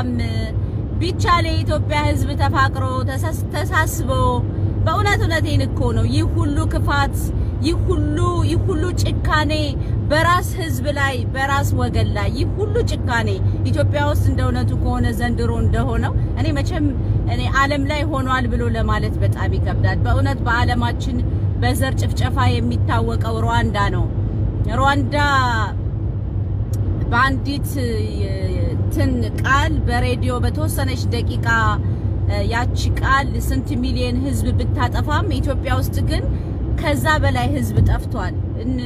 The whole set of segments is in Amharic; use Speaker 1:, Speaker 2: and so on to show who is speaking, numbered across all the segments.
Speaker 1: ሰላም ቢቻል የኢትዮጵያ ሕዝብ ተፋቅሮ ተሳስቦ በእውነት እውነቴን እኮ ነው። ይህ ሁሉ ክፋት፣ ይህ ሁሉ ይህ ሁሉ ጭካኔ በራስ ሕዝብ ላይ በራስ ወገን ላይ ይህ ሁሉ ጭካኔ ኢትዮጵያ ውስጥ እንደ እውነቱ ከሆነ ዘንድሮ እንደሆነው እኔ መቼም እኔ ዓለም ላይ ሆኗል ብሎ ለማለት በጣም ይከብዳል። በእውነት በዓለማችን በዘር ጭፍጨፋ የሚታወቀው ሩዋንዳ ነው። ሩዋንዳ በአንዲት ትን ቃል በሬዲዮ በተወሰነች ደቂቃ ያቺ ቃል ስንት ሚሊዮን ህዝብ ብታጠፋም ኢትዮጵያ ውስጥ ግን ከዛ በላይ ህዝብ ጠፍቷል።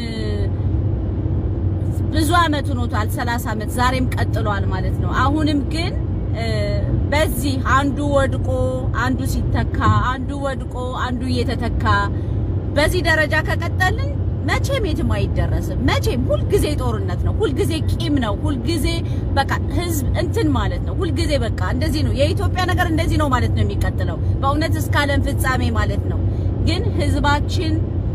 Speaker 1: ብዙ አመት ሆኖታል፣ 30 አመት ዛሬም ቀጥሏል ማለት ነው። አሁንም ግን በዚህ አንዱ ወድቆ አንዱ ሲተካ፣ አንዱ ወድቆ አንዱ እየተተካ በዚህ ደረጃ ከቀጠልን መቼም የትም አይደረስም። መቼም ሁልጊዜ ጦርነት ነው፣ ሁልጊዜ ቂም ነው፣ ሁልጊዜ በቃ ህዝብ እንትን ማለት ነው። ሁልጊዜ በቃ እንደዚህ ነው። የኢትዮጵያ ነገር እንደዚህ ነው ማለት ነው የሚቀጥለው በእውነት እስከ ዓለም ፍጻሜ ማለት ነው። ግን ህዝባችን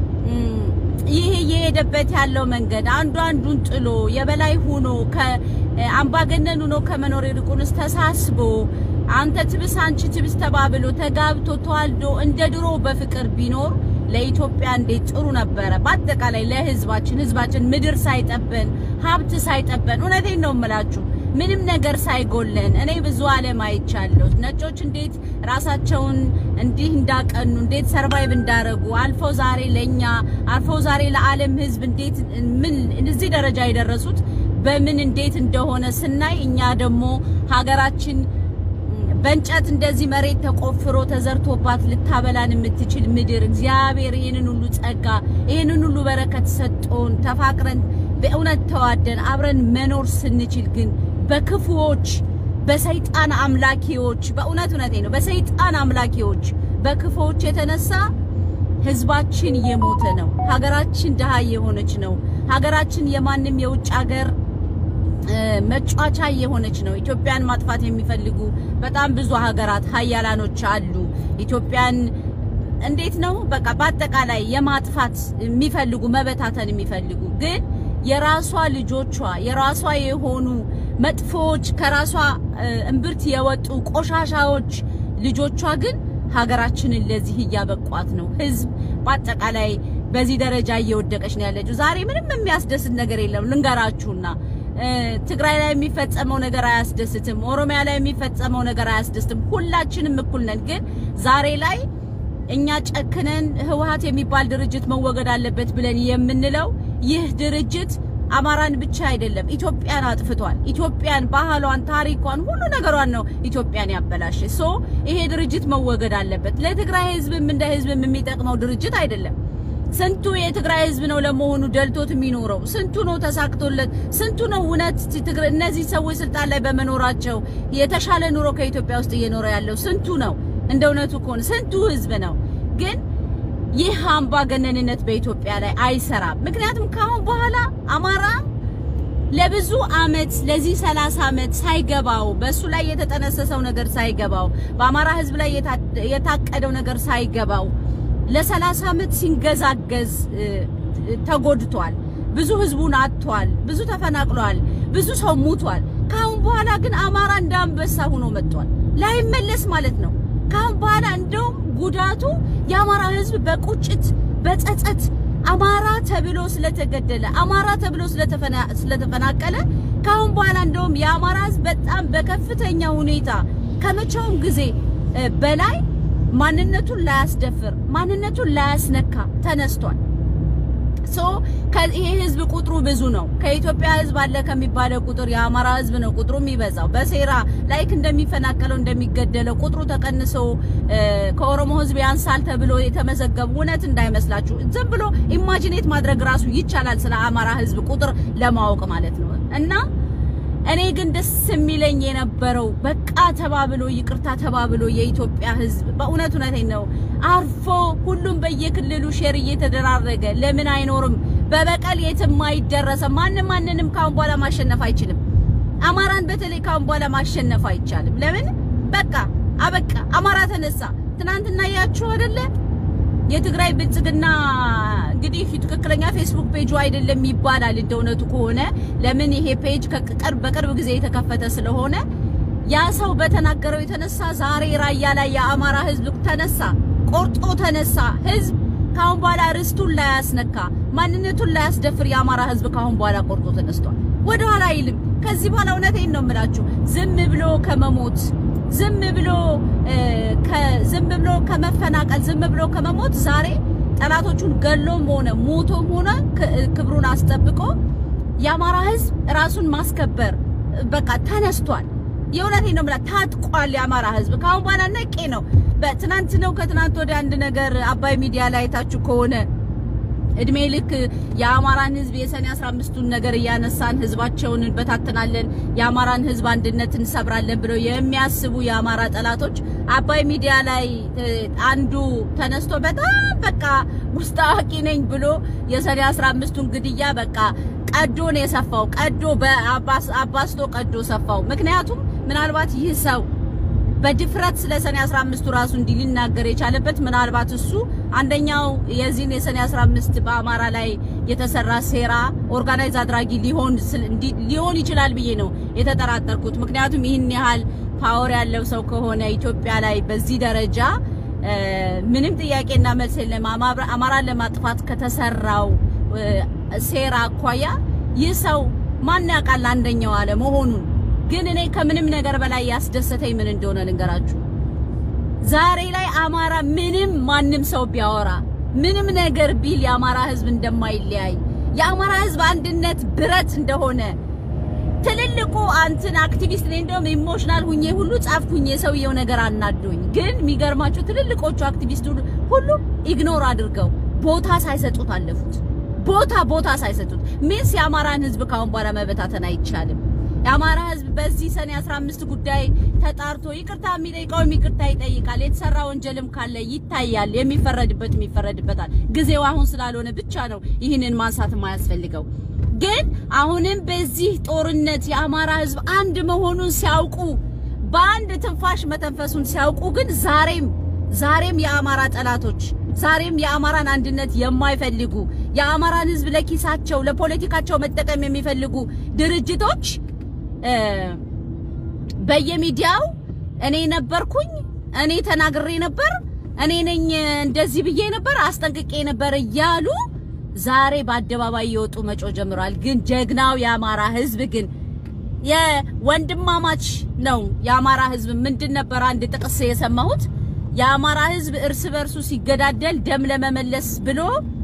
Speaker 1: ይሄ እየሄደበት ያለው መንገድ አንዱ አንዱን ጥሎ የበላይ ሆኖ ከአምባገነን ሆኖ ከመኖር ይልቁንስ ተሳስቦ አንተ ትብስ አንቺ ትብስ ተባብሎ ተጋብቶ ተዋልዶ እንደ ድሮ በፍቅር ቢኖር ለኢትዮጵያ እንዴት ጥሩ ነበረ። በአጠቃላይ ለህዝባችን ህዝባችን ምድር ሳይጠበን ሀብት ሳይጠበን እውነቴን ነው የምላችሁ ምንም ነገር ሳይጎለን እኔ ብዙ ዓለም አይቻለሁ። ነጮች እንዴት ራሳቸውን እንዲህ እንዳቀኑ እንዴት ሰርቫይቭ እንዳረጉ አልፈው ዛሬ ለኛ አልፈው ዛሬ ለዓለም ህዝብ እንዴት ምን እዚህ ደረጃ የደረሱት በምን እንዴት እንደሆነ ስናይ እኛ ደግሞ ሀገራችን በእንጨት እንደዚህ መሬት ተቆፍሮ ተዘርቶባት ልታበላን የምትችል ምድር እግዚአብሔር ይህንን ሁሉ ጸጋ ይህንን ሁሉ በረከት ሰጥቶን ተፋቅረን በእውነት ተዋደን አብረን መኖር ስንችል ግን በክፉዎች በሰይጣን አምላኪዎች በእውነት እውነቴ ነው በሰይጣን አምላኪዎች በክፉዎች የተነሳ ህዝባችን እየሞተ ነው። ሀገራችን ድሃ እየሆነች ነው። ሀገራችን የማንም የውጭ ሀገር መጫወቻ የሆነች ነው። ኢትዮጵያን ማጥፋት የሚፈልጉ በጣም ብዙ ሀገራት ሀያላኖች አሉ። ኢትዮጵያን እንዴት ነው በቃ በአጠቃላይ የማጥፋት የሚፈልጉ መበታተን የሚፈልጉ ግን የራሷ ልጆቿ የራሷ የሆኑ መጥፎዎች ከራሷ እምብርት የወጡ ቆሻሻዎች ልጆቿ ግን ሀገራችንን ለዚህ እያበቋት ነው። ህዝብ በአጠቃላይ በዚህ ደረጃ እየወደቀች ነው ያለችው። ዛሬ ምንም የሚያስደስት ነገር የለም ልንገራችሁና ትግራይ ላይ የሚፈጸመው ነገር አያስደስትም። ኦሮሚያ ላይ የሚፈጸመው ነገር አያስደስትም። ሁላችንም እኩል ነን። ግን ዛሬ ላይ እኛ ጨክነን ህወሓት የሚባል ድርጅት መወገድ አለበት ብለን የምንለው ይህ ድርጅት አማራን ብቻ አይደለም፣ ኢትዮጵያን አጥፍቷል። ኢትዮጵያን፣ ባህሏን፣ ታሪኳን፣ ሁሉ ነገሯን ነው ኢትዮጵያን ያበላሽ። ሶ ይሄ ድርጅት መወገድ አለበት። ለትግራይ ህዝብም እንደ ህዝብም የሚጠቅመው ድርጅት አይደለም። ስንቱ የትግራይ ህዝብ ነው ለመሆኑ ደልቶት የሚኖረው? ስንቱ ነው ተሳክቶለት? ስንቱ ነው እውነት እነዚህ ሰዎች ስልጣን ላይ በመኖራቸው የተሻለ ኑሮ ከኢትዮጵያ ውስጥ እየኖረ ያለው? ስንቱ ነው እንደ እውነቱ ከሆነ ስንቱ ህዝብ ነው ግን ይህ አምባገነንነት በኢትዮጵያ ላይ አይሰራም። ምክንያቱም ከአሁን በኋላ አማራ ለብዙ አመት ለዚህ 30 አመት ሳይገባው በሱ ላይ የተጠነሰሰው ነገር ሳይገባው በአማራ ህዝብ ላይ የታቀደው ነገር ሳይገባው ለ30 አመት ሲንገዛገዝ ተጎድቷል። ብዙ ህዝቡን አጥቷል። ብዙ ተፈናቅሏል። ብዙ ሰው ሙቷል። ከአሁን በኋላ ግን አማራ እንደ አንበሳ ሆኖ መጥቷል። ላይመለስ ማለት ነው። ከአሁን በኋላ እንደውም ጉዳቱ የአማራ ህዝብ በቁጭት በጸጸት አማራ ተብሎ ስለተገደለ አማራ ተብሎ ስለተፈናቀለ ከአሁን በኋላ እንደውም የአማራ ህዝብ በጣም በከፍተኛ ሁኔታ ከመቼውም ጊዜ በላይ ማንነቱን ላያስደፍር ማንነቱን ላያስነካ ተነስቷል። ሶ ይሄ ህዝብ ቁጥሩ ብዙ ነው። ከኢትዮጵያ ህዝብ አለ ከሚባለው ቁጥር የአማራ ህዝብ ነው ቁጥሩ የሚበዛው። በሴራ ላይክ እንደሚፈናቀለው እንደሚገደለው ቁጥሩ ተቀንሶ ከኦሮሞ ህዝብ ያንሳል ተብሎ የተመዘገቡ እውነት እንዳይመስላችሁ። ዝም ብሎ ኢማጂኔት ማድረግ ራሱ ይቻላል ስለ አማራ ህዝብ ቁጥር ለማወቅ ማለት ነው እና እኔ ግን ደስ የሚለኝ የነበረው በቃ ተባብሎ ይቅርታ ተባብሎ የኢትዮጵያ ህዝብ በእውነት እውነቴን ነው አርፎ ሁሉም በየክልሉ ሼር እየተደራረገ ለምን አይኖርም? በበቀል የትም አይደረሰም። ማንም ማንንም ካሁን በኋላ ማሸነፍ አይችልም። አማራን በተለይ ካሁን በኋላ ማሸነፍ አይቻልም። ለምን? በቃ አበቃ። አማራ ተነሳ። ትናንትና ያችሁ አይደለ የትግራይ ብልጽግና እንግዲህ ትክክለኛ ፌስቡክ ፔጁ አይደለም ይባላል። እንደ እውነቱ ከሆነ ለምን ይሄ ፔጅ በቅርብ ጊዜ የተከፈተ ስለሆነ ያ ሰው በተናገረው የተነሳ ዛሬ ራያ ላይ የአማራ ህዝብ ተነሳ፣ ቆርጦ ተነሳ። ህዝብ ካሁን በኋላ ርስቱን ላይ ያስነካ ማንነቱን ላይ ያስደፍር የአማራ ህዝብ ካሁን በኋላ ቆርጦ ተነስቷል። ወደ ኋላ አይልም። ከዚህ በኋላ እውነቴን ነው የምላችሁ ዝም ብሎ ከመሞት ዝም ብሎ ዝም ብሎ ከመፈናቀል ዝም ብሎ ከመሞት ዛሬ ጠላቶቹን ገሎም ሆነ ሞቶም ሆነ ክብሩን አስጠብቆ የአማራ ህዝብ ራሱን ማስከበር በቃ ተነስቷል። የእውነቴን ነው የምላት ታጥቋል። የአማራ ህዝብ ካሁን በኋላ ነቄ ነው። በትናንት ነው ከትናንት ወደ አንድ ነገር አባይ ሚዲያ ላይ አይታችሁ ከሆነ እድሜ ልክ የአማራን ህዝብ የሰኔ 15ቱን ነገር እያነሳን ህዝባቸውን እንበታተናለን፣ የአማራን ህዝብ አንድነት እንሰብራለን ብለው የሚያስቡ የአማራ ጠላቶች አባይ ሚዲያ ላይ አንዱ ተነስቶ በጣም በቃ ውስጥ አዋቂ ነኝ ብሎ የሰኔ 15ቱን ግድያ በቃ ቀዶ ነው የሰፋው። ቀዶ በአባስቶ ቀዶ ሰፋው። ምክንያቱም ምናልባት ይህ ሰው በድፍረት ስለ ሰኔ 15ቱ ራሱ እንዲህ ሊናገር የቻለበት ምናልባት እሱ አንደኛው የዚህን የሰኔ 15 በአማራ ላይ የተሰራ ሴራ ኦርጋናይዝ አድራጊ ሊሆን ሊሆን ይችላል ብዬ ነው የተጠራጠርኩት። ምክንያቱም ይህን ያህል ፓወር ያለው ሰው ከሆነ ኢትዮጵያ ላይ በዚህ ደረጃ ምንም ጥያቄና መልስ የለም። አማራን ለማጥፋት ከተሰራው ሴራ አኳያ ይህ ሰው ማን ያውቃል አንደኛው አለ መሆኑን ግን እኔ ከምንም ነገር በላይ ያስደሰተኝ ምን እንደሆነ ልንገራችሁ። ዛሬ ላይ አማራ ምንም ማንም ሰው ቢያወራ ምንም ነገር ቢል የአማራ ሕዝብ እንደማይለያይ የአማራ ሕዝብ አንድነት ብረት እንደሆነ ትልልቁ አንትን አክቲቪስት ነኝ እንደውም ኢሞሽናል ሁኜ ሁሉ ጻፍኩኝ። የሰውየው ነገር አናዶኝ። ግን የሚገርማቸው ትልልቆቹ አክቲቪስት ሁሉ ኢግኖር አድርገው ቦታ ሳይሰጡት አለፉት። ቦታ ቦታ ሳይሰጡት ሚንስ የአማራን ሕዝብ ካሁን በኋላ መበታተን አይቻልም። የአማራ ህዝብ በዚህ ሰኔ 15 ጉዳይ ተጣርቶ ይቅርታ የሚጠይቀውም ይቅርታ ይጠይቃል። የተሰራ ወንጀልም ካለ ይታያል። የሚፈረድበት ይፈረድበታል። ጊዜው አሁን ስላልሆነ ብቻ ነው ይህንን ማንሳት የማያስፈልገው። ግን አሁንም በዚህ ጦርነት የአማራ ህዝብ አንድ መሆኑን ሲያውቁ በአንድ ትንፋሽ መተንፈሱን ሲያውቁ ግን ዛሬም ዛሬም የአማራ ጠላቶች ዛሬም የአማራን አንድነት የማይፈልጉ የአማራን ህዝብ ለኪሳቸው ለፖለቲካቸው መጠቀም የሚፈልጉ ድርጅቶች በየሚዲያው እኔ ነበርኩኝ፣ እኔ ተናግሬ ነበር፣ እኔ ነኝ እንደዚህ ብዬ ነበር፣ አስጠንቅቄ ነበር እያሉ ዛሬ በአደባባይ እየወጡ መጮ ጀምረዋል። ግን ጀግናው የአማራ ህዝብ ግን የወንድማማች ነው። የአማራ ህዝብ ምንድን ነበር አንድ ጥቅስ የሰማሁት የአማራ ህዝብ እርስ በርሱ ሲገዳደል ደም ለመመለስ ብሎ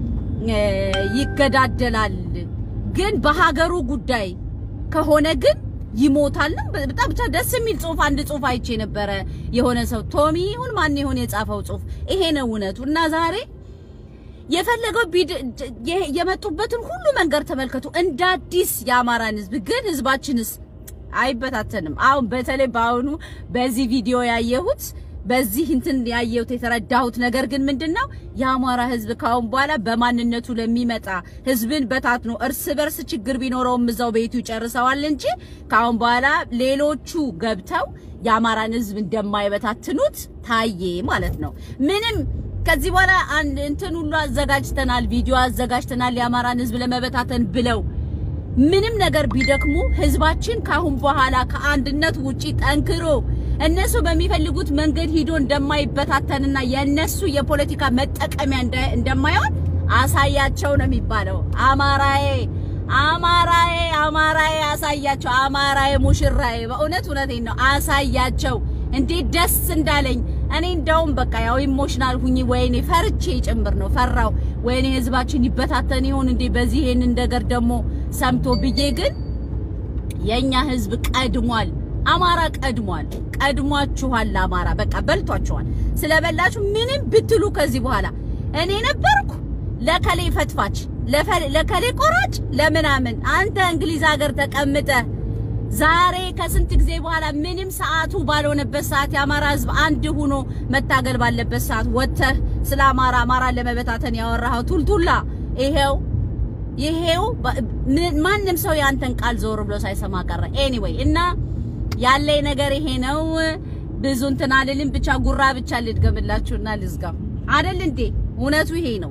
Speaker 1: ይገዳደላል። ግን በሀገሩ ጉዳይ ከሆነ ግን ይሞታልም። በጣም ብቻ ደስ የሚል ጽሁፍ አንድ ጽሁፍ አይቼ ነበረ። የሆነ ሰው ቶሚ ይሁን ማን ይሁን የጻፈው ጽሁፍ ይሄ ነው እውነቱ። እና ዛሬ የፈለገው የመጡበትን ሁሉ መንገድ ተመልከቱ። እንደ አዲስ የአማራን ህዝብ ግን ህዝባችንስ አይበታተንም። አሁን በተለይ በአሁኑ በዚህ ቪዲዮ ያየሁት በዚህ እንትን ያየሁት የተረዳሁት ነገር ግን ምንድነው የአማራ ህዝብ ካሁን በኋላ በማንነቱ ለሚመጣ ህዝብን በታትኖ እርስ በርስ ችግር ቢኖረውም እዛው ቤቱ ይጨርሰዋል እንጂ ካሁን በኋላ ሌሎቹ ገብተው የአማራን ህዝብ እንደማይበታትኑት ታየ ማለት ነው። ምንም ከዚህ በኋላ አንድ እንትን ሁሉ አዘጋጅተናል፣ ቪዲዮ አዘጋጅተናል የአማራን ህዝብ ለመበታተን ብለው ምንም ነገር ቢደክሙ ህዝባችን ካሁን በኋላ ከአንድነት ውጪ ጠንክሮ እነሱ በሚፈልጉት መንገድ ሂዶ እንደማይበታተንና የነሱ የፖለቲካ መጠቀሚያ እንደማይሆን አሳያቸው ነው የሚባለው። አማራዬ አማራዬ አማራዬ አሳያቸው። አማራዬ ሙሽራዬ፣ በእውነት እውነቴን ነው አሳያቸው። እንዴት ደስ እንዳለኝ እኔ እንደውም በቃ ያው ኢሞሽናል ሁኚ ወይኔ ፈርቼ ጭምር ነው ፈራው። ወይኔ ህዝባችን ይበታተን ይሆን እንዴ በዚህ ይሄንን ነገር ደግሞ ሰምቶ ብዬ ግን የኛ ህዝብ ቀድሟል። አማራ ቀድሟል። ቀድሟችኋል። አማራ በቃ በልቷችኋል። ስለበላችሁ ምንም ብትሉ ከዚህ በኋላ እኔ ነበርኩ ለከሌ ፈትፋች፣ ለከሌ ቆራጭ፣ ለምናምን አንተ እንግሊዝ ሀገር ተቀምጠ ዛሬ ከስንት ጊዜ በኋላ ምንም ሰዓቱ ባልሆነበት ሰዓት የአማራ ህዝብ አንድ ሆኖ መታገል ባለበት ሰዓት ወጥተህ ስለ አማራ አማራን ለመበታተን ያወራኸው ቱልቱላ ይሄው ይሄው ማንም ሰው ያንተን ቃል ዞር ብሎ ሳይሰማ ቀረ። ኤኒዌይ እና ያለኝ ነገር ይሄ ነው። ብዙ እንትን አልልም። ብቻ ጉራ ብቻ ልድገምላችሁና ልዝጋው አይደል እንዴ? እውነቱ ይሄ ነው።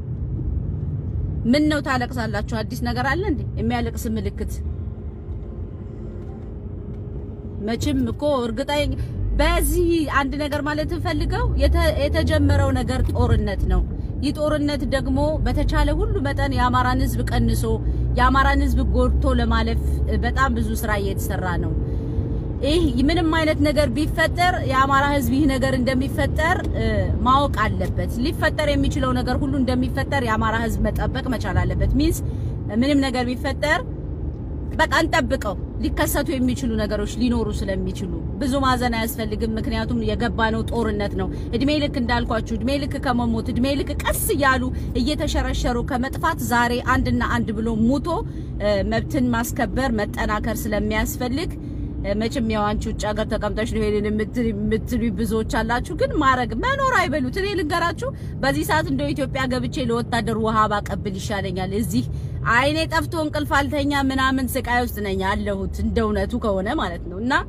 Speaker 1: ምን ነው ታለቅሳላችሁ? አዲስ ነገር አለ እንዴ? የሚያለቅስ ምልክት መቼም እኮ እርግጠኛ በዚህ አንድ ነገር ማለት እንፈልገው የተጀመረው ነገር ጦርነት ነው። ይህ ጦርነት ደግሞ በተቻለ ሁሉ መጠን የአማራን ሕዝብ ቀንሶ የአማራን ሕዝብ ጎድቶ ለማለፍ በጣም ብዙ ስራ እየተሰራ ነው። ይህ ምንም አይነት ነገር ቢፈጠር የአማራ ሕዝብ ይህ ነገር እንደሚፈጠር ማወቅ አለበት። ሊፈጠር የሚችለው ነገር ሁሉ እንደሚፈጠር የአማራ ሕዝብ መጠበቅ መቻል አለበት። ሚንስ ምንም ነገር ቢፈጠር በቃ እንጠብቀው። ሊከሰቱ የሚችሉ ነገሮች ሊኖሩ ስለሚችሉ ብዙ ማዘን አያስፈልግም። ምክንያቱም የገባነው ጦርነት ነው። እድሜ ልክ እንዳልኳችሁ እድሜ ልክ ከመሞት እድሜ ልክ ቀስ እያሉ እየተሸረሸሩ ከመጥፋት ዛሬ አንድና አንድ ብሎ ሙቶ መብትን ማስከበር መጠናከር ስለሚያስፈልግ መቼም ያው አንቺ ውጭ ሀገር ተቀምጠሽ ነው ይሄንን የምትሉ ብዙዎች አላችሁ። ግን ማድረግ መኖር አይበሉት። እኔ ልንገራችሁ፣ በዚህ ሰዓት እንደው ኢትዮጵያ ገብቼ ለወታደር ውሃ ባቀብል ይሻለኛል። እዚህ አይኔ ጠፍቶ እንቅልፍ አልተኛ ምናምን ስቃይ ውስጥ ነኝ ያለሁት እንደ እውነቱ ከሆነ ማለት ነው። እና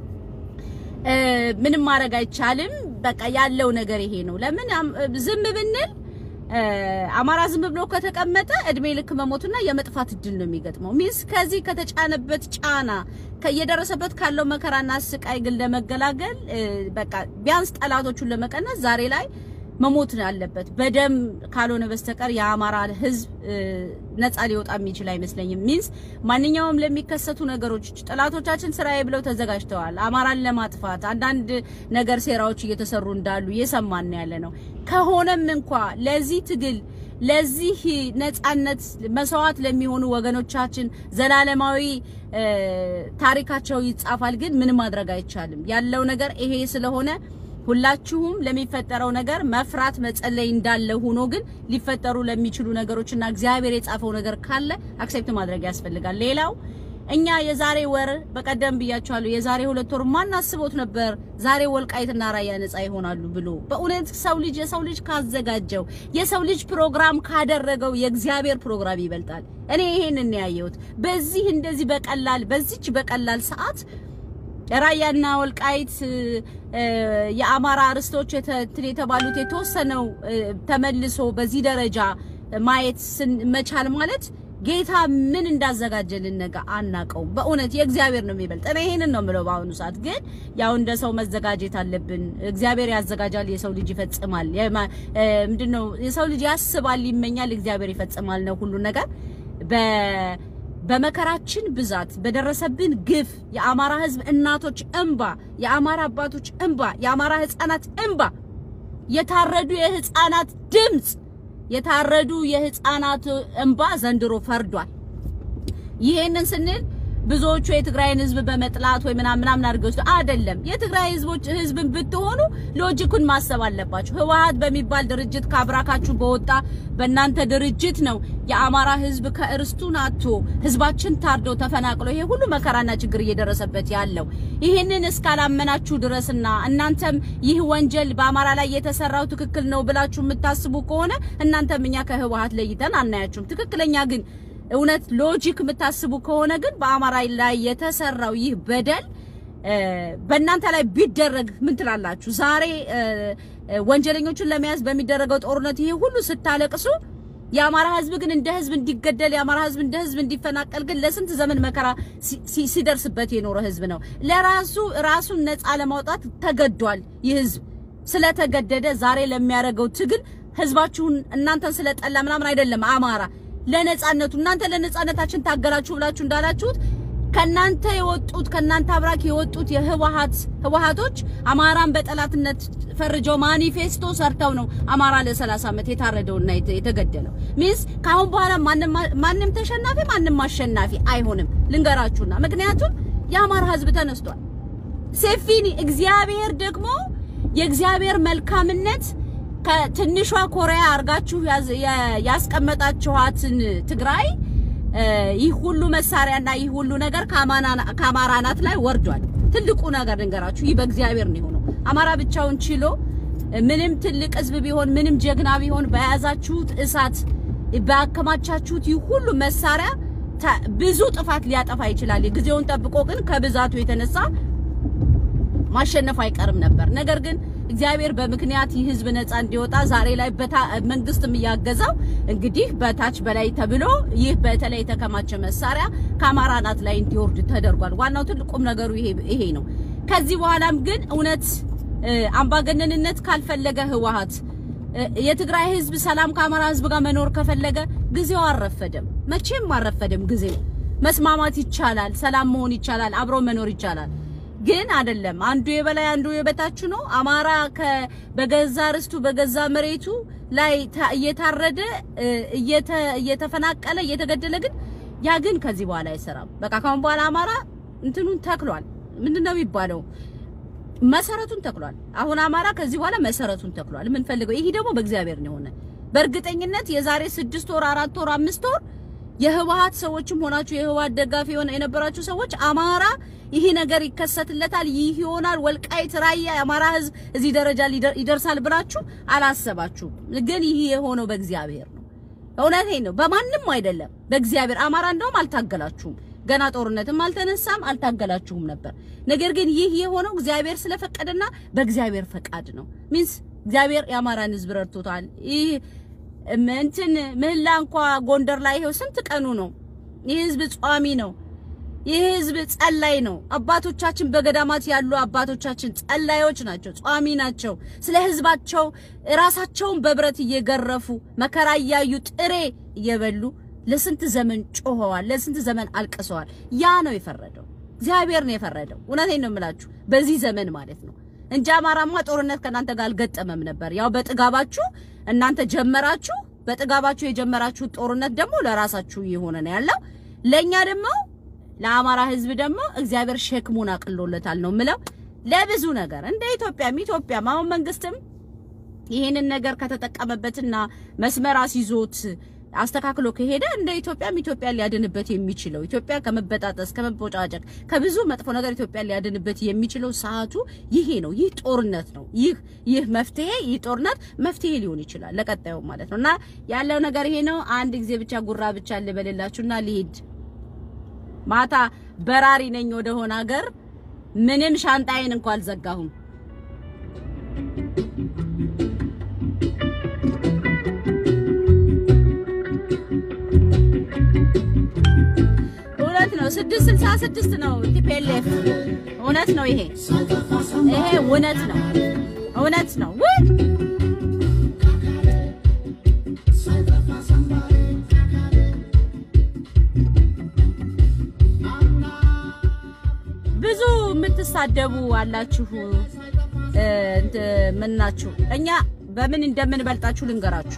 Speaker 1: ምንም ማድረግ አይቻልም። በቃ ያለው ነገር ይሄ ነው። ለምን ዝም ብንል አማራ ዝም ብሎ ከተቀመጠ እድሜ ልክ መሞቱና የመጥፋት እድል ነው የሚገጥመው። ሚስ ከዚህ ከተጫነበት ጫና እየደረሰበት ካለው መከራና ስቃይ ግን ለመገላገል በቃ ቢያንስ ጠላቶቹን ለመቀነስ ዛሬ ላይ መሞት አለበት። በደም ካልሆነ በስተቀር የአማራ ሕዝብ ነፃ ሊወጣ የሚችል አይመስለኝም። ሚንስ ማንኛውም ለሚከሰቱ ነገሮች ጠላቶቻችን ስራዬ ብለው ተዘጋጅተዋል። አማራን ለማጥፋት አንዳንድ ነገር ሴራዎች እየተሰሩ እንዳሉ እየሰማን ያለ ነው። ከሆነም እንኳ ለዚህ ትግል ለዚህ ነፃነት መስዋዕት ለሚሆኑ ወገኖቻችን ዘላለማዊ ታሪካቸው ይጻፋል። ግን ምን ማድረግ አይቻልም። ያለው ነገር ይሄ ስለሆነ ሁላችሁም ለሚፈጠረው ነገር መፍራት መጸለይ እንዳለ ሆኖ ግን ሊፈጠሩ ለሚችሉ ነገሮችና እግዚአብሔር የጻፈው ነገር ካለ አክሴፕት ማድረግ ያስፈልጋል። ሌላው እኛ የዛሬ ወር በቀደም ብያቸዋለሁ። የዛሬ ሁለት ወር ማን አስቦት ነበር ዛሬ ወልቃይትና ራያ ነጻ ይሆናሉ ብሎ? በእውነት ሰው ልጅ የሰው ልጅ ካዘጋጀው የሰው ልጅ ፕሮግራም ካደረገው የእግዚአብሔር ፕሮግራም ይበልጣል። እኔ ይሄንን ያየሁት በዚህ እንደዚህ በቀላል በዚች በቀላል ሰዓት ራያና ወልቃይት የአማራ ርስቶች እንትን የተባሉት የተወሰነው ተመልሶ በዚህ ደረጃ ማየት መቻል ማለት ጌታ ምን እንዳዘጋጀልን ነገ አናቀውም። በእውነት የእግዚአብሔር ነው የሚበልጥ። እኔ ይሄንን ነው የምለው። በአሁኑ ሰዓት ግን ያው እንደ ሰው መዘጋጀት አለብን። እግዚአብሔር ያዘጋጃል፣ የሰው ልጅ ይፈጽማል። ምንድነው የሰው ልጅ ያስባል፣ ይመኛል፣ እግዚአብሔር ይፈጽማል ነው ሁሉ ነገር በ በመከራችን ብዛት በደረሰብን ግፍ የአማራ ሕዝብ እናቶች እንባ፣ የአማራ አባቶች እንባ፣ የአማራ ሕፃናት እንባ፣ የታረዱ የሕፃናት ድምፅ፣ የታረዱ የሕፃናት እንባ ዘንድሮ ፈርዷል። ይሄንን ስንል ብዙዎቹ የትግራይን ህዝብ በመጥላት ወይ ምናምን ምናምን አድርገው አይደለም። የትግራይ ህዝቦች ህዝብን ብትሆኑ ሎጂኩን ማሰብ አለባችሁ። ህወሓት በሚባል ድርጅት ካብራካችሁ በወጣ በእናንተ ድርጅት ነው የአማራ ህዝብ ከእርስቱን አጥቶ ህዝባችን ታርዶ ተፈናቅሎ ይሄ ሁሉ መከራና ችግር እየደረሰበት ያለው። ይህንን እስካላመናችሁ ድረስና እናንተም ይህ ወንጀል በአማራ ላይ የተሰራው ትክክል ነው ብላችሁ የምታስቡ ከሆነ እናንተም እኛ ከህወሓት ለይተን አናያችሁም። ትክክለኛ ግን እውነት ሎጂክ የምታስቡ ከሆነ ግን በአማራ ላይ የተሰራው ይህ በደል በእናንተ ላይ ቢደረግ ምን ትላላችሁ? ዛሬ ወንጀለኞቹን ለመያዝ በሚደረገው ጦርነት ይሄ ሁሉ ስታለቅሱ የአማራ ህዝብ ግን እንደ ህዝብ እንዲገደል የአማራ ህዝብ እንደ ህዝብ እንዲፈናቀል ግን ለስንት ዘመን መከራ ሲደርስበት የኖረ ህዝብ ነው። ለራሱ ራሱን ነፃ ለማውጣት ተገዷል። ይህ ህዝብ ስለተገደደ ዛሬ ለሚያደርገው ትግል ህዝባችሁን እናንተን ስለጠላ ምናምን አይደለም አማራ ለነጻነቱ እናንተ ለነጻነታችን ታገላችሁ ብላችሁ እንዳላችሁት ከናንተ የወጡት ከናንተ አብራክ የወጡት የህወሓት ህወሓቶች አማራን በጠላትነት ፈርጀው ማኒፌስቶ ሰርተው ነው አማራ ለ30 ዓመት የታረደውና የተገደለው። ሚንስ ከአሁን በኋላ ማንም ማንም ተሸናፊ ማንም አሸናፊ አይሆንም። ልንገራችሁና ምክንያቱም የአማራ ህዝብ ተነስቷል። ሴፊኒ እግዚአብሔር ደግሞ የእግዚአብሔር መልካምነት ከትንሿ ኮሪያ አርጋችሁ ያስቀመጣችኋትን ትግራይ ይህ ሁሉ መሳሪያና ይህ ሁሉ ነገር ከአማራ ናት ላይ ወርዷል። ትልቁ ነገር ልንገራችሁ፣ ይህ በእግዚአብሔር ነው የሆነው። አማራ ብቻውን ችሎ ምንም ትልቅ ህዝብ ቢሆን ምንም ጀግና ቢሆን በያዛችሁት እሳት ባከማቻችሁት ይህ ሁሉ መሳሪያ ብዙ ጥፋት ሊያጠፋ ይችላል። ጊዜውን ጠብቆ ግን ከብዛቱ የተነሳ ማሸነፉ አይቀርም ነበር። ነገር ግን እግዚአብሔር በምክንያት ይህ ህዝብ ነፃ እንዲወጣ ዛሬ ላይ መንግስትም እያገዛው እንግዲህ በታች በላይ ተብሎ ይህ በተለይ የተከማቸ መሳሪያ ከአማራ ናት ላይ እንዲወርድ ተደርጓል። ዋናው ትልቁም ነገሩ ይሄ ነው። ከዚህ በኋላም ግን እውነት አምባገነንነት ካልፈለገ ህወሓት የትግራይ ህዝብ ሰላም ከአማራ ህዝብ ጋር መኖር ከፈለገ ጊዜው አልረፈደም፣ መቼም አልረፈደም ጊዜው። መስማማት ይቻላል፣ ሰላም መሆን ይቻላል፣ አብሮ መኖር ይቻላል። ግን አይደለም አንዱ የበላይ አንዱ የበታች ነው። አማራ በገዛ ርስቱ በገዛ መሬቱ ላይ እየታረደ እየተፈናቀለ እየተገደለ ግን ያ ግን ከዚህ በኋላ አይሰራም። በቃ ካሁን በኋላ አማራ እንትኑን ተክሏል። ምንድነው የሚባለው? መሰረቱን ተክሏል። አሁን አማራ ከዚህ በኋላ መሰረቱን ተክሏል። የምንፈልገው ይሄ ደግሞ በእግዚአብሔር ነው የሆነ በእርግጠኝነት የዛሬ ስድስት ወር አራት ወር አምስት ወር የህወሓት ሰዎችም ሆናችሁ የህወሓት ደጋፊ የሆነ የነበራችሁ ሰዎች አማራ ይሄ ነገር ይከሰትለታል፣ ይህ ይሆናል፣ ወልቃይት ራያ የአማራ ህዝብ እዚህ ደረጃ ይደርሳል ብላችሁ አላሰባችሁም። ግን ይህ የሆነው በእግዚአብሔር ነው። እውነቴን ነው፣ በማንም አይደለም፣ በእግዚአብሔር። አማራ እንደውም አልታገላችሁም፣ ገና ጦርነትም አልተነሳም፣ አልታገላችሁም ነበር። ነገር ግን ይህ የሆነው እግዚአብሔር ስለፈቀደና በእግዚአብሔር ፈቃድ ነው። ሚንስ እግዚአብሔር የአማራን ህዝብ ረድቶታል። ይህ እንትን ምህላ እንኳ ጎንደር ላይ ይሄው ስንት ቀኑ ነው። ይህ ህዝብ ጿሚ ነው። ይህ ህዝብ ጸላይ ነው። አባቶቻችን በገዳማት ያሉ አባቶቻችን ጸላዮች ናቸው፣ ጿሚ ናቸው። ስለ ህዝባቸው ራሳቸውን በብረት እየገረፉ መከራ እያዩ ጥሬ እየበሉ ለስንት ዘመን ጮኸዋል፣ ለስንት ዘመን አልቅሰዋል። ያ ነው የፈረደው፣ እግዚአብሔር ነው የፈረደው። እውነቴን ነው የምላችሁ በዚህ ዘመን ማለት ነው እንጂ አማራማ ጦርነት ከእናንተ ጋር አልገጠመም ነበር። ያው በጥጋባችሁ እናንተ ጀመራችሁ። በጥጋባችሁ የጀመራችሁት ጦርነት ደግሞ ለራሳችሁ እየሆነ ነው ያለው። ለኛ ደግሞ ለአማራ ህዝብ ደግሞ እግዚአብሔር ሸክሙን አቅሎለታል ነው ምለው። ለብዙ ነገር እንደ ኢትዮጵያም ኢትዮጵያም አሁን መንግስትም ይሄንን ነገር ከተጠቀመበትና መስመር አስይዞት አስተካክሎ ከሄደ እንደ ኢትዮጵያም ኢትዮጵያ ሊያድንበት የሚችለው ኢትዮጵያ ከመበጣጠስ ከመቦጫጨቅ ከብዙ መጥፎ ነገር ኢትዮጵያ ሊያድንበት የሚችለው ሰዓቱ ይሄ ነው። ይህ ጦርነት ነው። ይህ ይህ መፍትሄ ይህ ጦርነት መፍትሄ ሊሆን ይችላል ለቀጣዩ ማለት ነው። እና ያለው ነገር ይሄ ነው። አንድ ጊዜ ብቻ ጉራ ብቻ ልበልላችሁና ልሂድ። ማታ በራሪ ነኝ ወደ ሆነ ሀገር ምንም ሻንጣዬን እንኳን አልዘጋሁም። እውነት ነው። ስድስት ስልሳ ስድስት ነው ቲፒኤልኤፍ እውነት ነው። ይሄ ይሄ እውነት ነው። እውነት ነው። ውይ ብዙ የምትሳደቡ አላችሁ። ምን ናችሁ? እኛ በምን እንደምንበልጣችሁ ልንገራችሁ።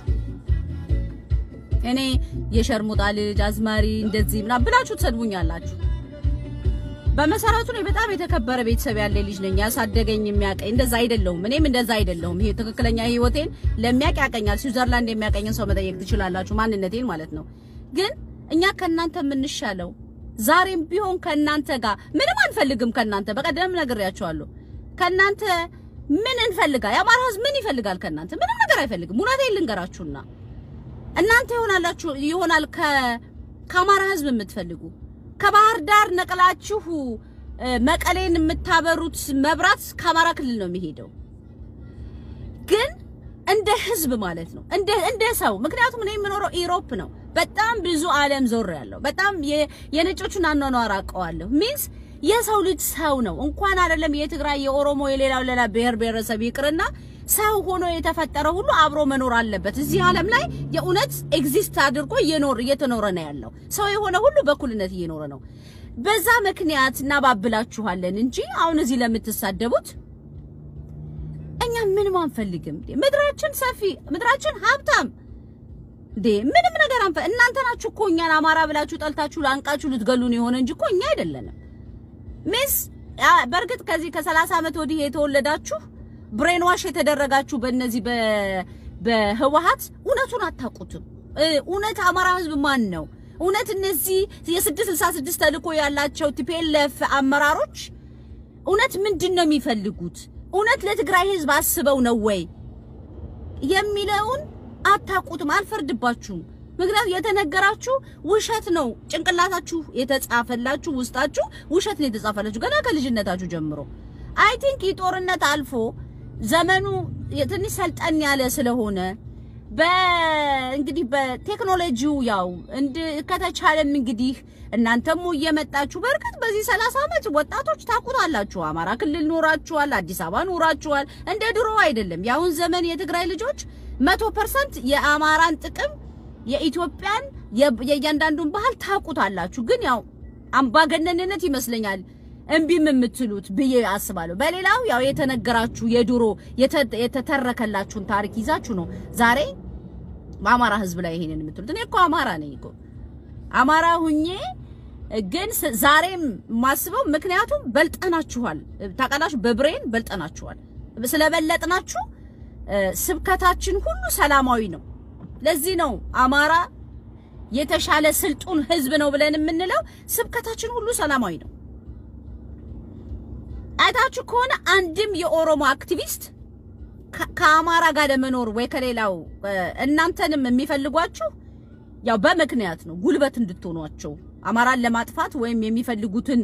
Speaker 1: እኔ የሸርሙጣ ልጅ አዝማሪ እንደዚህ ምናምን ብላችሁ ትሰድቡኛላችሁ። በመሰረቱ እኔ በጣም የተከበረ ቤተሰብ ያለ ልጅ ነኝ። ያሳደገኝ የሚያቀኝ እንደዛ አይደለሁም። እኔም እንደዛ አይደለሁም። ይሄ ትክክለኛ ህይወቴን ለሚያቅ ያቀኛል። ስዊዘርላንድ የሚያቀኝን ሰው መጠየቅ ትችላላችሁ፣ ማንነቴን ማለት ነው። ግን እኛ ከእናንተ የምንሻለው ዛሬም ቢሆን ከእናንተ ጋር ምንም አንፈልግም። ከእናንተ በቀደም ነግሬያቸዋለሁ። ከእናንተ ምን እንፈልጋ? የአማራ ህዝብ ምን ይፈልጋል? ከእናንተ ምንም ነገር አይፈልግም። እውነቴን ልንገራችሁና እናንተ ይሆናላችሁ ይሆናል ከአማራ ህዝብ የምትፈልጉ ከባህር ዳር ነቅላችሁ መቀሌን የምታበሩት መብራት ከአማራ ክልል ነው የሚሄደው። ግን እንደ ህዝብ ማለት ነው እንደ እንደ ሰው ምክንያቱም እኔ የምኖረው ኢሮፕ ነው። በጣም ብዙ ዓለም ዞር ያለው በጣም የነጮቹን አኗኗር አውቀዋለሁ። ሚንስ የሰው ልጅ ሰው ነው። እንኳን አይደለም የትግራይ የኦሮሞ የሌላው ሌላ ብሔር ብሔረሰብ ይቅርና ሰው ሆኖ የተፈጠረ ሁሉ አብሮ መኖር አለበት። እዚህ ዓለም ላይ የእውነት ኤግዚስት አድርጎ እየኖር እየተኖረ ነው ያለው። ሰው የሆነ ሁሉ በእኩልነት እየኖረ ነው። በዛ ምክንያት እናባብላችኋለን እንጂ አሁን እዚህ ለምትሳደቡት እኛ ምንም አንፈልግም። ምድራችን ሰፊ፣ ምድራችን ሀብታም እንዴ ምንም ነገር አንፈ እናንተ ናችሁ እኮ እኛን አማራ ብላችሁ ጠልታችሁ ላንቃችሁ ልትገሉን የሆነ እንጂ እኮ እኛ አይደለንም። ሚስ በእርግጥ ከዚህ ከሰላሳ ዓመት ወዲህ የተወለዳችሁ ብሬን ዋሽ የተደረጋችሁ በእነዚህ በህወሓት እውነቱን አታውቁትም። እውነት አማራ ህዝብ ማን ነው? እውነት እነዚህ የስድስት ስልሳ ስድስት ተልእኮ ያላቸው ቲፒኤልኤፍ አመራሮች እውነት ምንድን ነው የሚፈልጉት? እውነት ለትግራይ ህዝብ አስበው ነው ወይ የሚለውን አታውቁትም። አልፈርድባችሁም። ምክንያቱም የተነገራችሁ ውሸት ነው። ጭንቅላታችሁ የተጻፈላችሁ ውስጣችሁ ውሸት ነው የተጻፈላችሁ ገና ከልጅነታችሁ ጀምሮ። አይ ቲንክ ይህ ጦርነት አልፎ ዘመኑ ትንሽ ሰልጠን ያለ ስለሆነ በእንግዲህ በቴክኖሎጂው ያው እንድ ከተቻለም እንግዲህ እናንተም እየመጣችሁ በእርግጥ በዚህ 30 ዓመት ወጣቶች ታውቁታላችሁ። አማራ ክልል ኖራችኋል፣ አዲስ አበባ ኖራችኋል። እንደ ድሮ አይደለም። የአሁን ዘመን የትግራይ ልጆች መቶ ፐርሰንት የአማራን ጥቅም የኢትዮጵያን የእያንዳንዱን ባህል ታውቁታላችሁ። ግን ያው አምባገነንነት ይመስለኛል እምቢም የምትሉት ብዬ አስባለሁ። በሌላው ያው የተነገራችሁ የድሮ የተተረከላችሁን ታሪክ ይዛችሁ ነው ዛሬ በአማራ ሕዝብ ላይ ይሄንን የምትሉት። እኔ እኮ አማራ ነኝ እኮ አማራ ሁኜ ግን ዛሬም ማስበው ምክንያቱም በልጠናችኋል። ታውቃላችሁ፣ በብሬን በልጠናችኋል። ስለበለጥናችሁ ስብከታችን ሁሉ ሰላማዊ ነው። ለዚህ ነው አማራ የተሻለ ስልጡን ሕዝብ ነው ብለን የምንለው። ስብከታችን ሁሉ ሰላማዊ ነው። አይታችሁ ከሆነ አንድም የኦሮሞ አክቲቪስት ከአማራ ጋር ለመኖር ወይ ከሌላው እናንተንም የሚፈልጓችሁ ያው በምክንያት ነው፣ ጉልበት እንድትሆኗቸው አማራን ለማጥፋት ወይም የሚፈልጉትን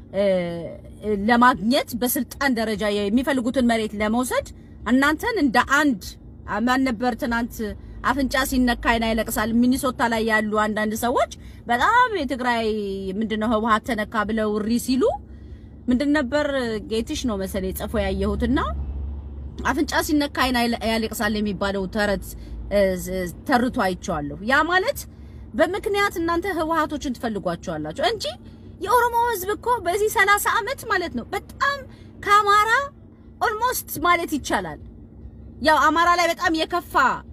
Speaker 1: ለማግኘት በስልጣን ደረጃ የሚፈልጉትን መሬት ለመውሰድ እናንተን እንደ አንድ ማን ነበር ትናንት አፍንጫ ሲነካ አይን ያለቅሳል። ሚኒሶታ ላይ ያሉ አንዳንድ ሰዎች በጣም የትግራይ ምንድነው ህወሓት ተነካ ብለው እሪ ሲሉ ምንድን ነበር ጌትሽ ነው መሰለኝ ጽፎ ያየሁትና አፍንጫ ሲነካ አይን ያለቅሳል የሚባለው ተረት ተርቶ አይቼዋለሁ። ያ ማለት በምክንያት እናንተ ህወሓቶችን ትፈልጓቸዋላችሁ እንጂ የኦሮሞ ህዝብ እኮ በዚህ ሰላሳ ዓመት ማለት ነው በጣም ከአማራ ኦልሞስት ማለት ይቻላል ያው አማራ ላይ በጣም የከፋ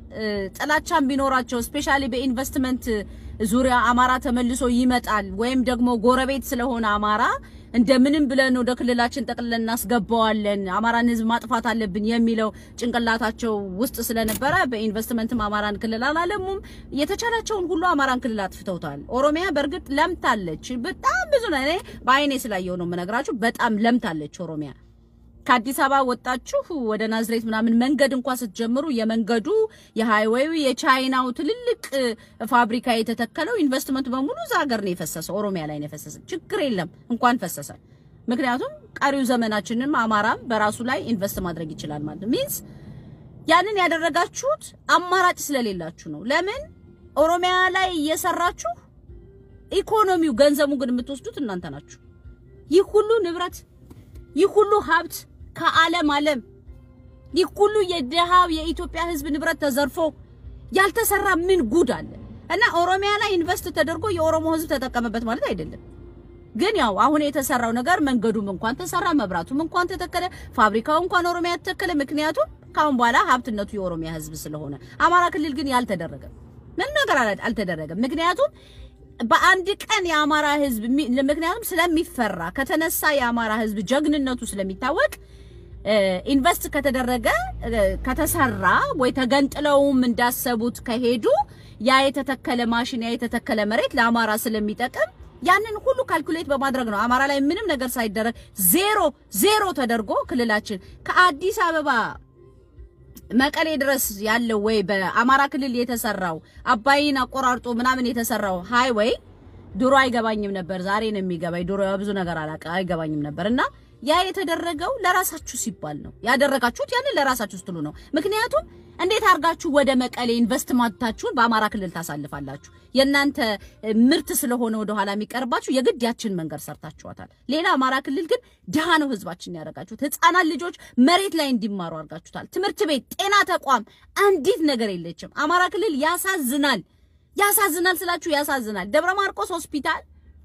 Speaker 1: ጥላቻም ቢኖራቸው ስፔሻሊ በኢንቨስትመንት ዙሪያ አማራ ተመልሶ ይመጣል ወይም ደግሞ ጎረቤት ስለሆነ አማራ እንደምንም ብለን ወደ ክልላችን ጠቅልለን እናስገባዋለን፣ አማራን ህዝብ ማጥፋት አለብን የሚለው ጭንቅላታቸው ውስጥ ስለነበረ በኢንቨስትመንትም አማራን ክልል አላለሙም። የተቻላቸውን ሁሉ አማራን ክልል አጥፍተውታል። ኦሮሚያ በእርግጥ ለምታለች፣ በጣም ብዙ ነው። እኔ በአይኔ ስላየው ነው የምነግራችሁ። በጣም ለምታለች ኦሮሚያ። ከአዲስ አበባ ወጣችሁ ወደ ናዝሬት ምናምን መንገድ እንኳን ስትጀምሩ የመንገዱ የሃይዌዩ የቻይናው ትልልቅ ፋብሪካ የተተከለው ኢንቨስትመንት በሙሉ እዛ ሀገር ነው የፈሰሰው፣ ኦሮሚያ ላይ ነው የፈሰሰ። ችግር የለም እንኳን ፈሰሰ። ምክንያቱም ቀሪው ዘመናችንም አማራም በራሱ ላይ ኢንቨስት ማድረግ ይችላል ማለት ሚንስ ያንን ያደረጋችሁት አማራጭ ስለሌላችሁ ነው። ለምን ኦሮሚያ ላይ እየሰራችሁ ኢኮኖሚው ገንዘቡ ግን የምትወስዱት እናንተ ናችሁ። ይህ ሁሉ ንብረት ይህ ሁሉ ሀብት ከዓለም ዓለም ይህ ሁሉ የድሃው የኢትዮጵያ ሕዝብ ንብረት ተዘርፎ ያልተሰራ ምን ጉድ አለ? እና ኦሮሚያ ላይ ኢንቨስት ተደርጎ የኦሮሞ ሕዝብ ተጠቀመበት ማለት አይደለም። ግን ያው አሁን የተሰራው ነገር መንገዱም እንኳን ተሰራ፣ መብራቱም እንኳን ተተከለ፣ ፋብሪካው እንኳን ኦሮሚያ ተተከለ። ምክንያቱም ካሁን በኋላ ሀብትነቱ የኦሮሚያ ሕዝብ ስለሆነ፣ አማራ ክልል ግን ያልተደረገም ምንም ነገር አልተደረገም። ምክንያቱም በአንድ ቀን የአማራ ህዝብ ምክንያቱም ስለሚፈራ ከተነሳ የአማራ ህዝብ ጀግንነቱ ስለሚታወቅ ኢንቨስት ከተደረገ ከተሰራ ወይ ተገንጥለውም እንዳሰቡት ከሄዱ ያ የተተከለ ማሽን ያ የተተከለ መሬት ለአማራ ስለሚጠቅም ያንን ሁሉ ካልኩሌት በማድረግ ነው አማራ ላይ ምንም ነገር ሳይደረግ ዜሮ ዜሮ ተደርጎ ክልላችን ከአዲስ አበባ መቀሌ ድረስ ያለው ወይ በአማራ ክልል የተሰራው አባይን አቆራርጦ ምናምን የተሰራው ሃይዌይ ድሮ አይገባኝም ነበር። ዛሬ ነው የሚገባኝ። ድሮ ብዙ ነገር አላውቅ አይገባኝም ነበር እና ያ የተደረገው ለራሳችሁ ሲባል ነው ያደረጋችሁት። ያንን ለራሳችሁ ስትሉ ነው። ምክንያቱም እንዴት አድርጋችሁ ወደ መቀሌ ኢንቨስትመንታችሁን በአማራ ክልል ታሳልፋላችሁ? የእናንተ ምርት ስለሆነ ወደ ኋላ የሚቀርባችሁ የግድ ያችን መንገድ ሰርታችኋታል። ሌላ አማራ ክልል ግን ድሃ ነው ህዝባችን ያደረጋችሁት። ህፃናት ልጆች መሬት ላይ እንዲማሩ አድርጋችሁታል። ትምህርት ቤት፣ ጤና ተቋም አንዲት ነገር የለችም። አማራ ክልል ያሳዝናል። ያሳዝናል ስላችሁ ያሳዝናል። ደብረ ማርቆስ ሆስፒታል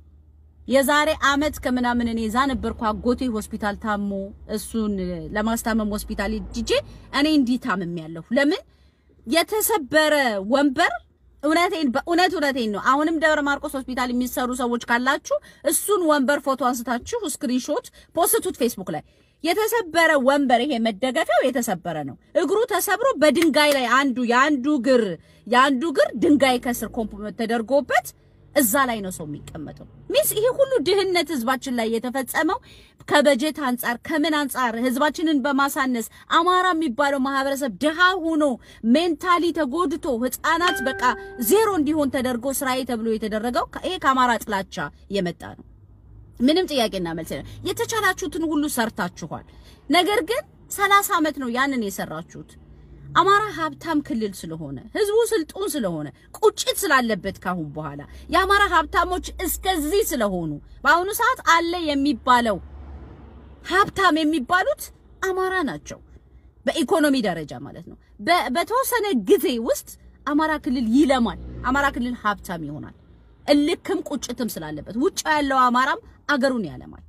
Speaker 1: የዛሬ አመት ከምናምን እኔ እዛ ነበርኩ። አጎቴ ሆስፒታል ታሞ እሱን ለማስታመም ሆስፒታል ሂጄ እኔ እንዲህ ታምም ያለሁ ለምን የተሰበረ ወንበር እውነቴን በእውነት እውነቴን ነው። አሁንም ደብረ ማርቆስ ሆስፒታል የሚሰሩ ሰዎች ካላችሁ እሱን ወንበር ፎቶ አንስታችሁ ስክሪንሾት ፖስቱት ፌስቡክ ላይ። የተሰበረ ወንበር ይሄ መደገፊያው የተሰበረ ነው። እግሩ ተሰብሮ በድንጋይ ላይ አንዱ የአንዱ እግር የአንዱ እግር ድንጋይ ከስር ኮምፕ ተደርጎበት እዛ ላይ ነው ሰው የሚቀመጠው። ሚስ ይሄ ሁሉ ድህነት ህዝባችን ላይ የተፈጸመው ከበጀት አንጻር ከምን አንጻር ህዝባችንን በማሳነስ አማራ የሚባለው ማህበረሰብ ድሃ ሆኖ ሜንታሊ ተጎድቶ ህፃናት በቃ ዜሮ እንዲሆን ተደርጎ ስራዬ ተብሎ የተደረገው ይሄ ከአማራ ጥላቻ የመጣ ነው። ምንም ጥያቄና መልስ የለም። የተቻላችሁትን ሁሉ ሰርታችኋል። ነገር ግን ሰላሳ ዓመት ነው ያንን የሰራችሁት። አማራ ሀብታም ክልል ስለሆነ ህዝቡ ስልጡን ስለሆነ ቁጭት ስላለበት ካሁን በኋላ የአማራ ሀብታሞች እስከዚህ ስለሆኑ በአሁኑ ሰዓት አለ የሚባለው ሀብታም የሚባሉት አማራ ናቸው። በኢኮኖሚ ደረጃ ማለት ነው። በተወሰነ ጊዜ ውስጥ አማራ ክልል ይለማል። አማራ ክልል ሀብታም ይሆናል። እልክም ቁጭትም ስላለበት ውጭ ያለው አማራም አገሩን ያለማል።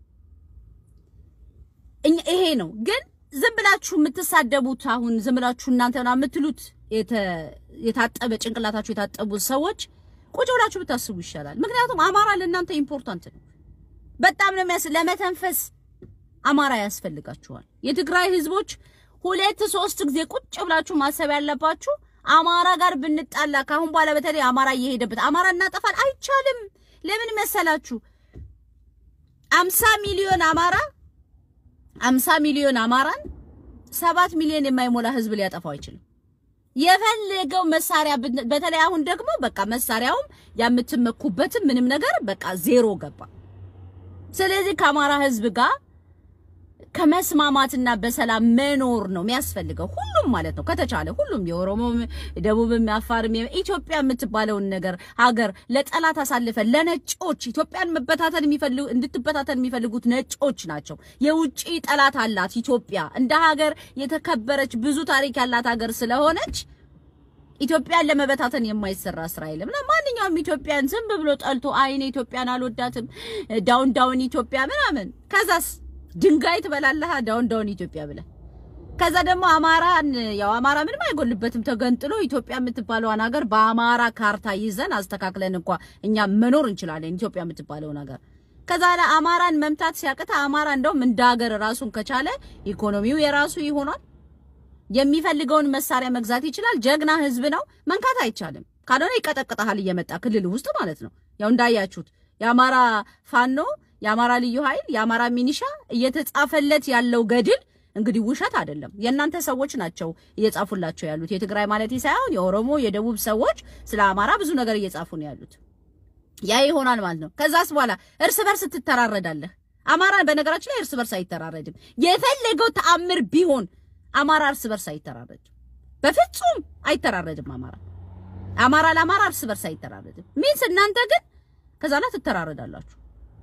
Speaker 1: ይሄ ነው ግን ዝም ብላችሁ የምትሳደቡት አሁን ዝም ብላችሁ እናንተ ና የምትሉት የታጠበ ጭንቅላታችሁ የታጠቡት ሰዎች ቁጭ ብላችሁ ብታስቡ ይሻላል። ምክንያቱም አማራ ለእናንተ ኢምፖርታንት ነው። በጣም ነው የሚያስ ለመተንፈስ አማራ ያስፈልጋችኋል። የትግራይ ህዝቦች ሁለት ሶስት ጊዜ ቁጭ ብላችሁ ማሰብ ያለባችሁ አማራ ጋር ብንጣላ ካሁን በኋላ በተለይ አማራ እየሄደበት አማራ እናጠፋል አይቻልም። ለምን መሰላችሁ? አምሳ ሚሊዮን አማራ አምሳ ሚሊዮን አማራን ሰባት ሚሊዮን የማይሞላ ህዝብ ሊያጠፋው አይችልም። የፈለገው መሳሪያ በተለይ አሁን ደግሞ በቃ መሳሪያውም የምትመኩበትም ምንም ነገር በቃ ዜሮ ገባ። ስለዚህ ከአማራ ህዝብ ጋር ከመስማማትና በሰላም መኖር ነው የሚያስፈልገው። ሁሉም ማለት ነው ከተቻለ ሁሉም የኦሮሞም፣ ደቡብም፣ አፋርም ኢትዮጵያ የምትባለውን ነገር ሀገር ለጠላት አሳልፈን ለነጮች ኢትዮጵያን መበታተን የሚፈልጉ እንድትበታተን የሚፈልጉት ነጮች ናቸው። የውጪ ጠላት አላት ኢትዮጵያ እንደ ሀገር የተከበረች ብዙ ታሪክ ያላት ሀገር ስለሆነች ኢትዮጵያን ለመበታተን የማይሰራ ስራ የለም እና ማንኛውም ኢትዮጵያን ዝም ብሎ ጠልቶ አይኔ ኢትዮጵያን አልወዳትም ዳውን ዳውን ኢትዮጵያ ምናምን ከዛስ ድንጋይ ትበላለህ ዳውን ዳውን ኢትዮጵያ ብለህ ከዛ ደግሞ አማራን ያው አማራ ምንም አይጎልበትም ተገንጥሎ ኢትዮጵያ የምትባለውን ሀገር በአማራ ካርታ ይዘን አስተካክለን እንኳ እኛ መኖር እንችላለን ኢትዮጵያ የምትባለውን ሀገር ከዛ ላይ አማራን መምታት ሲያቅታ አማራ እንደውም እንደ ሀገር ራሱን ከቻለ ኢኮኖሚው የራሱ ይሆናል የሚፈልገውን መሳሪያ መግዛት ይችላል ጀግና ህዝብ ነው መንካት አይቻልም ካልሆነ ይቀጠቅጠሃል እየመጣ ክልል ውስጥ ማለት ነው ያው እንዳያችሁት የአማራ ፋኖ የአማራ ልዩ ኃይል የአማራ ሚኒሻ እየተጻፈለት ያለው ገድል እንግዲህ ውሸት አይደለም። የእናንተ ሰዎች ናቸው እየጻፉላቸው ያሉት። የትግራይ ማለት ሳይሆን የኦሮሞ የደቡብ ሰዎች ስለ አማራ ብዙ ነገር እየጻፉ ነው ያሉት። ያ ይሆናል ማለት ነው። ከዛስ በኋላ እርስ በርስ ትተራረዳለህ። አማራ በነገራችን ላይ እርስ በርስ አይተራረድም። የፈለገው ተአምር ቢሆን አማራ እርስ በርስ አይተራረድም። በፍጹም አይተራረድም። አማራ አማራ ለአማራ እርስ በርስ አይተራረድም። ሚንስ እናንተ ግን ከዛ ላይ ትተራረዳላችሁ።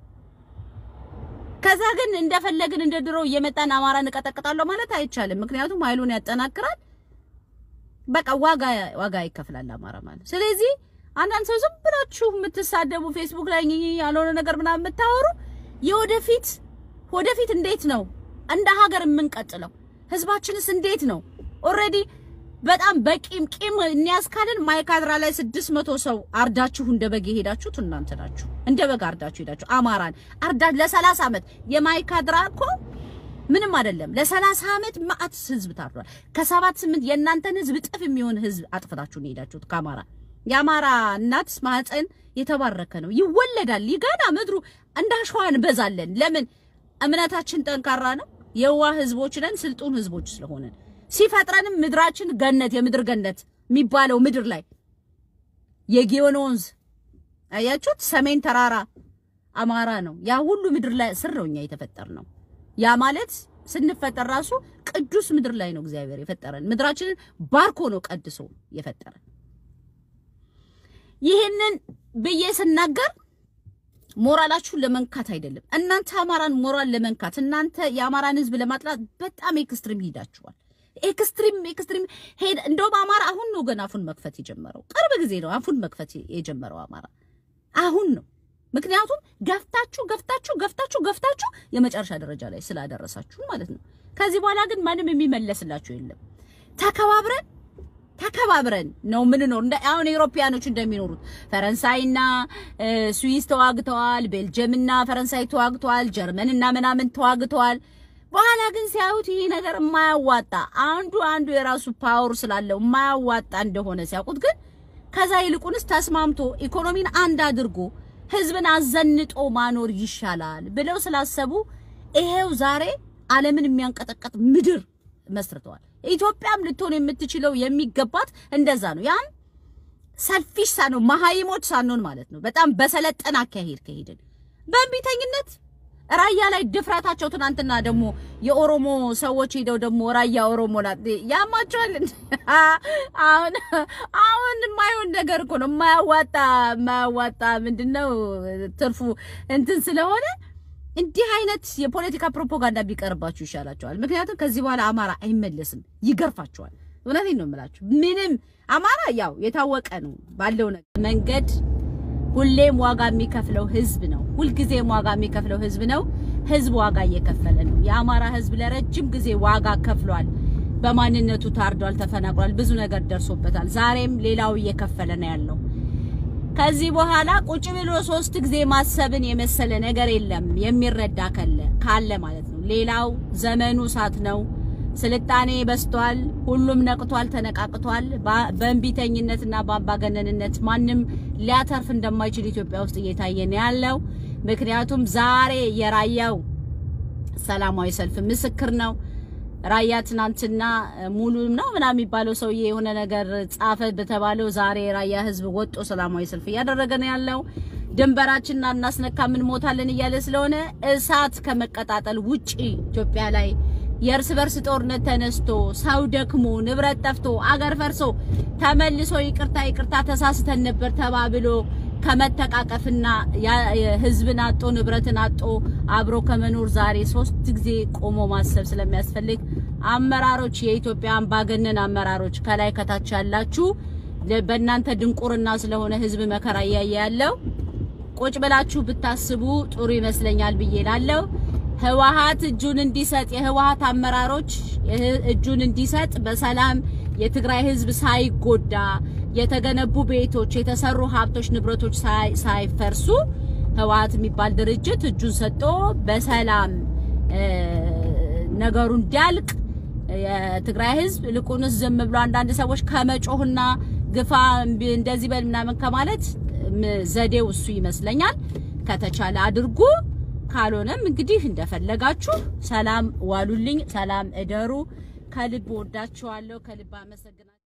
Speaker 1: ከዛ ግን እንደፈለግን እንደ ድሮ እየመጣን አማራ እንቀጠቅጣለሁ ማለት አይቻልም። ምክንያቱም ኃይሉን ያጠናክራል። በቃ ዋጋ ዋጋ ይከፍላል አማራ ማለት። ስለዚህ አንዳንድ ሰው ዝም ብላችሁ የምትሳደቡ ፌስቡክ ላይ ያልሆነ ነገር ምናምን የምታወሩ የወደፊት ወደፊት እንዴት ነው እንደ ሀገር የምንቀጥለው? ህዝባችንስ እንዴት ነው ኦልሬዲ በጣም በቂም ቂም እንያዝካልን ማይካድራ ላይ ስድስት መቶ ሰው አርዳችሁ እንደ በግ የሄዳችሁት እናንተ ናችሁ። እንደ በግ አርዳችሁ ሄዳችሁ አማራን አርዳ ለሰላሳ ዓመት የማይካድራ እኮ ምንም አይደለም። ለሰላሳ ዓመት ማአት ህዝብ ታርዷል። ከሰባት ስምንት የእናንተን ህዝብ እጥፍ የሚሆን ህዝብ አጥፍታችሁ ነው የሄዳችሁት ከአማራ። የአማራ እናት ማህፀን የተባረከ ነው። ይወለዳል። ይገና ምድሩ እንዳሸዋ እንበዛለን። ለምን? እምነታችን ጠንካራ ነው። የዋህ ህዝቦች ነን። ስልጡን ህዝቦች ስለሆነን ሲፈጥረንም ምድራችን ገነት የምድር ገነት የሚባለው ምድር ላይ የጊዮን ወንዝ አያችሁት፣ ሰሜን ተራራ አማራ ነው። ያ ሁሉ ምድር ላይ ስር ነው እኛ የተፈጠር ነው። ያ ማለት ስንፈጠር ራሱ ቅዱስ ምድር ላይ ነው እግዚአብሔር የፈጠረን። ምድራችንን ባርኮ ነው ቀድሶ የፈጠረን። ይህንን ብዬ ስናገር ሞራላችሁን ለመንካት አይደለም። እናንተ አማራን ሞራል ለመንካት እናንተ የአማራን ህዝብ ለማጥላት በጣም ኤክስትሪም ሂዳችኋል። ኤክስትሪም ኤክስትሪም ሄድ እንደውም አማራ አሁን ነው ገና አፉን መክፈት የጀመረው። ቅርብ ጊዜ ነው አፉን መክፈት የጀመረው አማራ አሁን ነው። ምክንያቱም ገፍታችሁ ገፍታችሁ ገፍታችሁ ገፍታችሁ የመጨረሻ ደረጃ ላይ ስላደረሳችሁ ማለት ነው። ከዚህ በኋላ ግን ማንም የሚመለስላችሁ የለም። ተከባብረን ተከባብረን ነው ምንኖር። እንደ አሁን ኤውሮፓያኖች እንደሚኖሩት ፈረንሳይና ስዊስ ተዋግተዋል፣ ቤልጅየምና ፈረንሳይ ተዋግተዋል፣ ጀርመንና ምናምን ተዋግተዋል። በኋላ ግን ሲያዩት ይሄ ነገር የማያዋጣ አንዱ አንዱ የራሱ ፓወር ስላለው የማያዋጣ እንደሆነ ሲያውቁት ግን ከዛ ይልቁንስ ተስማምቶ ኢኮኖሚን አንድ አድርጎ ህዝብን አዘንጦ ማኖር ይሻላል ብለው ስላሰቡ ይሄው ዛሬ ዓለምን የሚያንቀጠቀጥ ምድር መስርተዋል። ኢትዮጵያም ልትሆን የምትችለው የሚገባት እንደዛ ነው። ያን ሰልፊሽ ሳንሆን መሀይሞች ሳንሆን ማለት ነው። በጣም በሰለጠነ አካሄድ ከሄድን በእንቢተኝነት ራያ ላይ ድፍረታቸው። ትናንትና ደግሞ የኦሮሞ ሰዎች ሄደው ደግሞ ራያ ኦሮሞ ናት ያማቸዋል። አሁን አሁን የማይሆን ነገር እኮ ነው የማያዋጣ የማያዋጣ ምንድነው ትርፉ እንትን ስለሆነ እንዲህ አይነት የፖለቲካ ፕሮፓጋንዳ ቢቀርባችሁ ይሻላቸዋል። ምክንያቱም ከዚህ በኋላ አማራ አይመለስም፣ ይገርፋቸዋል። እውነቴን ነው የምላችሁ። ምንም አማራ ያው የታወቀ ነው ባለው ነገር መንገድ ሁሌም ዋጋ የሚከፍለው ህዝብ ነው። ሁልጊዜም ዋጋ የሚከፍለው ህዝብ ነው። ህዝብ ዋጋ እየከፈለ ነው። የአማራ ህዝብ ለረጅም ጊዜ ዋጋ ከፍሏል። በማንነቱ ታርዷል፣ ተፈናቅሏል፣ ብዙ ነገር ደርሶበታል። ዛሬም ሌላው እየከፈለ ነው ያለው። ከዚህ በኋላ ቁጭ ብሎ ሶስት ጊዜ ማሰብን የመሰለ ነገር የለም። የሚረዳ ካለ ካለ ማለት ነው። ሌላው ዘመኑ እሳት ነው። ስልጣኔ በስቷል። ሁሉም ነቅቷል፣ ተነቃቅቷል። በእንቢተኝነትና በአምባገነንነት ማንም ሊያተርፍ እንደማይችል ኢትዮጵያ ውስጥ እየታየ ነው ያለው። ምክንያቱም ዛሬ የራያው ሰላማዊ ሰልፍ ምስክር ነው። ራያ ትናንትና ሙሉ ነው ምናምን የሚባለው ሰውዬ የሆነ ነገር ጻፈ በተባለው ዛሬ ራያ ህዝብ ወጦ ሰላማዊ ሰልፍ እያደረገ ነው ያለው። ድንበራችንን አናስነካ ምን ሞታለን እያለ ስለሆነ እሳት ከመቀጣጠል ውጪ ኢትዮጵያ ላይ የእርስ በርስ ጦርነት ተነስቶ ሰው ደክሞ ንብረት ጠፍቶ አገር ፈርሶ ተመልሶ ይቅርታ ይቅርታ ተሳስተን ነበር ተባብሎ ከመተቃቀፍና ህዝብን አጦ ንብረትን አጦ አብሮ ከመኖር ዛሬ ሶስት ጊዜ ቆሞ ማሰብ ስለሚያስፈልግ አመራሮች፣ የኢትዮጵያ አምባገነን አመራሮች ከላይ ከታች ያላችሁ በእናንተ ድንቁርና ስለሆነ ህዝብ መከራ እያየ ያለው ቁጭ ብላችሁ ብታስቡ ጥሩ ይመስለኛል ብዬ ላለው ህወሓት እጁን እንዲሰጥ የህወሓት አመራሮች እጁን እንዲሰጥ በሰላም የትግራይ ህዝብ ሳይጎዳ የተገነቡ ቤቶች፣ የተሰሩ ሀብቶች፣ ንብረቶች ሳይፈርሱ ህወሓት የሚባል ድርጅት እጁን ሰጥቶ በሰላም ነገሩ እንዲያልቅ የትግራይ ህዝብ ልቁንስ ዝም ብሎ አንዳንድ ሰዎች ከመጮህና ግፋ እንደዚህ በል ምናምን ከማለት ዘዴው እሱ ይመስለኛል። ከተቻለ አድርጉ። ካልሆነም እንግዲህ እንደፈለጋችሁ ሰላም ዋሉልኝ፣ ሰላም እደሩ። ከልብ ወዳችኋለሁ፣ ከልብ አመሰግናለሁ።